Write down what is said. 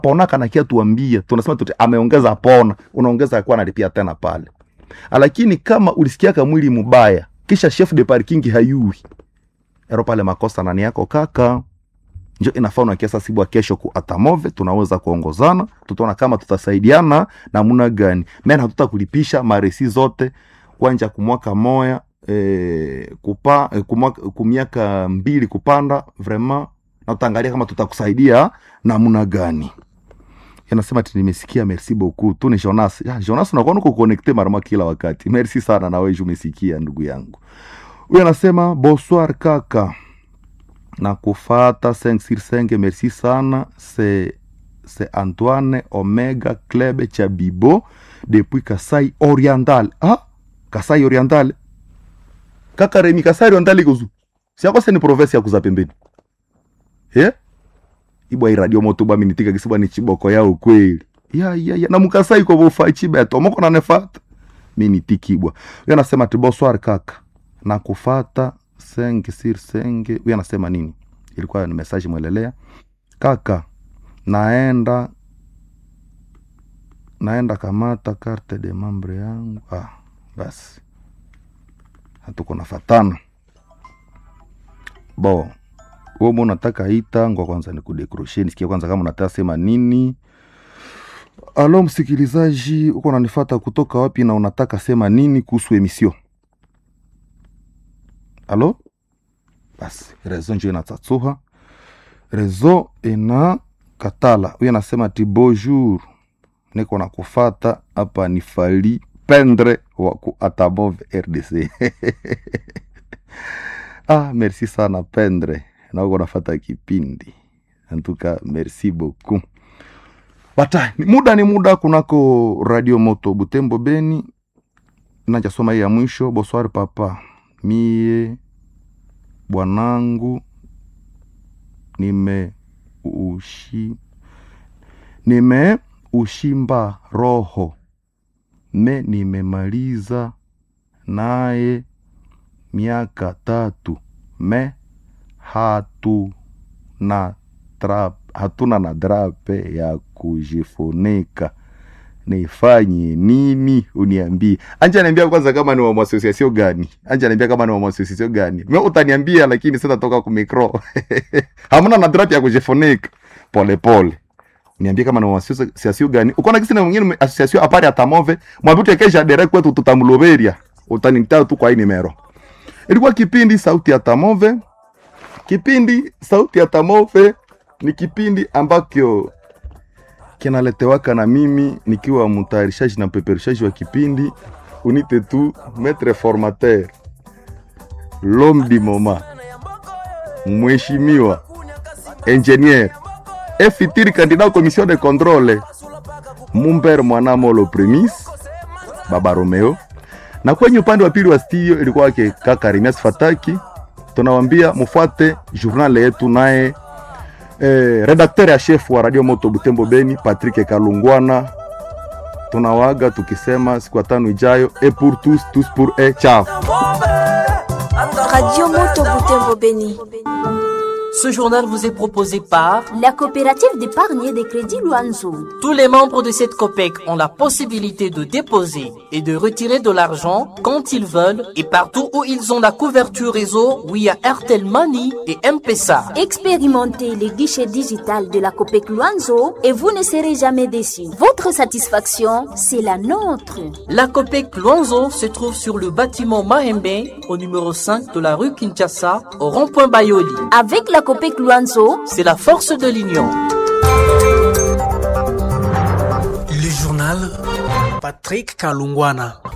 pona kanakia tuambia tunasema tuti ameongeza pona unaongeza akuwa analipia tena pale lakini kama ulisikiaka mwili mubaya kisha chef de parking hayui ero pale makosa nani yako kaka njo inafaa unakiasa sibwa kesho ku atamove tunaweza kuongozana tutaona kama tutasaidiana namuna gani men hatuta kulipisha maresi zote kwanja kumwaka moya eh, kupa, eh, kumwaka, kumiaka mbili kupanda vraiment na tutaangalia kama tutakusaidia namna gani anasema ati nimesikia merci beaucoup tu ni jonas ya, jonas unakuwa uko connecte marama kila wakati merci sana na wewe umesikia ndugu yangu huyu anasema bonsoir kaka na kufata 5 sur 5 merci sana c'est c'est Antoine Omega Club cha Bibo depuis Kasai Oriental ah Kasai Oriental kaka Remi Kasai Oriental iko zu si akose ni province ya kuza pembeni eh ibwa iradio moto bwa minitika kisibwa ni chiboko yao kweli ya ya ya na mukasai kwa bofa chibeto moko na nefata minitikibwa huyo anasema ati bonsoir kaka na kufata senge sir senge huyo anasema nini ilikuwa ni message mwelelea kaka naenda naenda kamata carte de membre yangu ah basi hatuko nafatana bo wewe mbona unataka ita ngwa kwanza ni kudekroshe nisikie kwanza kama unataka sema nini alo msikilizaji uko unanifata kutoka wapi na unataka sema nini kuhusu emission alo basi rezo njo inatsatsuha rezo ina katala huyo anasema ti bonjour niko na kufata hapa ni fali pendre wa ku atamove rdc ah merci sana pendre na uko nafata kipindi antuka merci beaucoup bata ni muda ni muda kunako radio moto butembo beni nachasoma hii ya mwisho boswari papa mie bwanangu nime ushi nime ushimba roho me nimemaliza naye miaka tatu me hatuna trap, hatuna na drape ya kujifunika nifanye nini uniambie anja niambia kwanza kama ni wa mwasosiasio gani anja niambia kama ni wa mwasosiasio gani me utaniambia lakini sitatoka kumikro hamna na drape ya kujifunika pole pole niambie kama ni wa mwasosiasio gani ukona kisi na mwingine asosiasio apari atamove mwavitu ekesha dere kwetu tutamuloberia utanita tu kwa hii nimero ilikuwa kipindi sauti ya tamove kipindi sauti ya tamove ni kipindi ambacho kinaletewaka na mimi nikiwa mtayarishaji na mpeperushaji wa kipindi unite tu maître formateur l'homme du moment mheshimiwa ingenier efitiri candidat au commission de contrôle mumber mwanamolo premis baba romeo na kwenye upande wa pili wa studio ilikuwa wake kaka Remias Fataki. Tunawambia mfuate journal yetu naye eh, redakteur ya chef wa Radio Moto Butembo Beni Patrick Kalungwana. Tunawaga tukisema siku ya tano ijayo, et pour tous tous pour e, ciao. Radio Moto Butembo Beni. Ce journal vous est proposé par La coopérative d'épargne et de crédit Luanzo. tous les membres de cette COPEC ont la possibilité de déposer et de retirer de l'argent quand ils veulent et partout où ils ont la couverture réseau via Airtel Money et M-Pesa. Expérimentez les guichets digital de la COPEC Luanzo et vous ne serez jamais déçus. Votre satisfaction, c'est la nôtre. La COPEC Luanzo se trouve sur le bâtiment Mahembe au numéro 5 de la rue Kinshasa au rond-point Bayoli. Avec la COPEC Luanzo, C'est la force de l'union. Le journal Patrick Kalungwana.